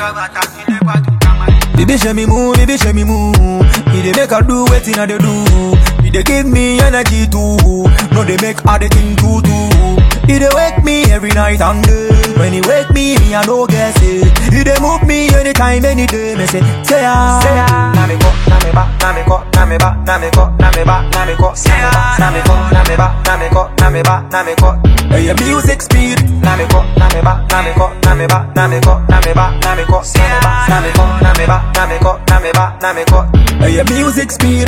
Baby show me move, baby show me move. He dey make her do wetin I dey do. He dey give me energy too. No dey make her dey think too too. He dey wake me every night and day. When he wake me, me I no guess it. He dey move me anytime, any day. Me say, say ya, say ya. Na me ko, na me ba, na me ko, na me ba, na me ko, na me ba, na me ko, na me ko, na me ba, na me ko, na me ba, na me ko. Hey, your music speed. Na me ko, na me ba, na me ko, na me ba, na me ko, na me ba, na me ko, na me ko, na me ba, na me ko, na me ba, na me ko. Hey, your music speed.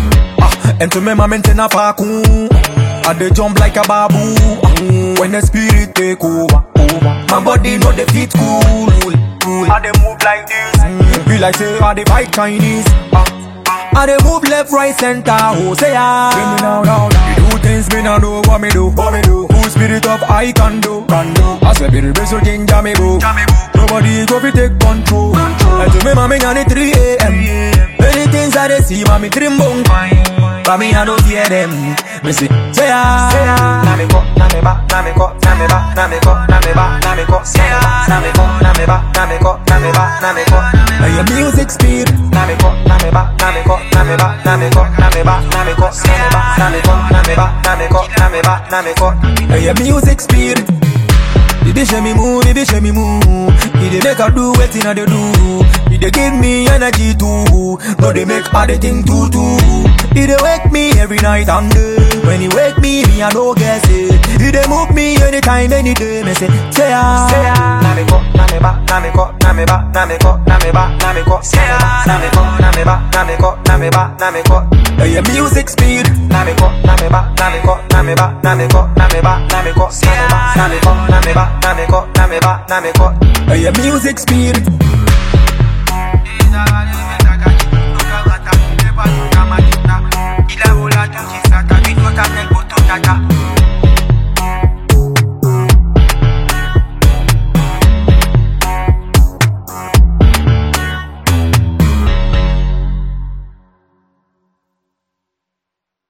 Ah, and to me, my maintain a faku. I dey jump like a babu. Ah, when the spirit take over, over. My body know the fit cool, cool. I dey move like this. Mm, be like say I dey fight Chinese. Ah, I dey move left, right, center. Oh, say ya. Bring me now, now, now. You do things me now know what me do, what me do. Cool spirit of I can do, can do. I say be the best thing jam me boo. Nobody go fi take control. control. And to me, mommy, on it 3 a.m. Many things I dey see, mommy, dream bone. But me, I don't hear them. Me say, say ya, say ya. Na me ko, na me ba, na me ko, na me ba, na me ko, na me ba, na me ko, na me ko, na me ba, na me ko, na me ba, na me ko. Hey, your music speed. Na me ko, na me ba, na me ko, na me ba, na me ko, na me ba, na me ko, na me ko, na me ba, na me ko, na me ba, na me ko. Hey, your music speed. Baby show me move, baby show me move. He dey make her do wetin I dey do. He dey give me energy too. No dey make her dey think too too. He dey wake me every night and day. When he wake me, me I no guess it. He dey move me anytime, any day. Me say, say ya, say ya. Na me ko, na me ba, na me ko, na me ba, na me ko, na me ba, na me ko, na me ko, na me ba, na me ko, na me ba, na me ko. Hey, your music speed. Na me ko, na me ba, na me ko, na me ba, na me ko, na me ba, na me ko, na me ko, na me ba, na me ko, na me ba, na me ko. Hey, your music speed. Is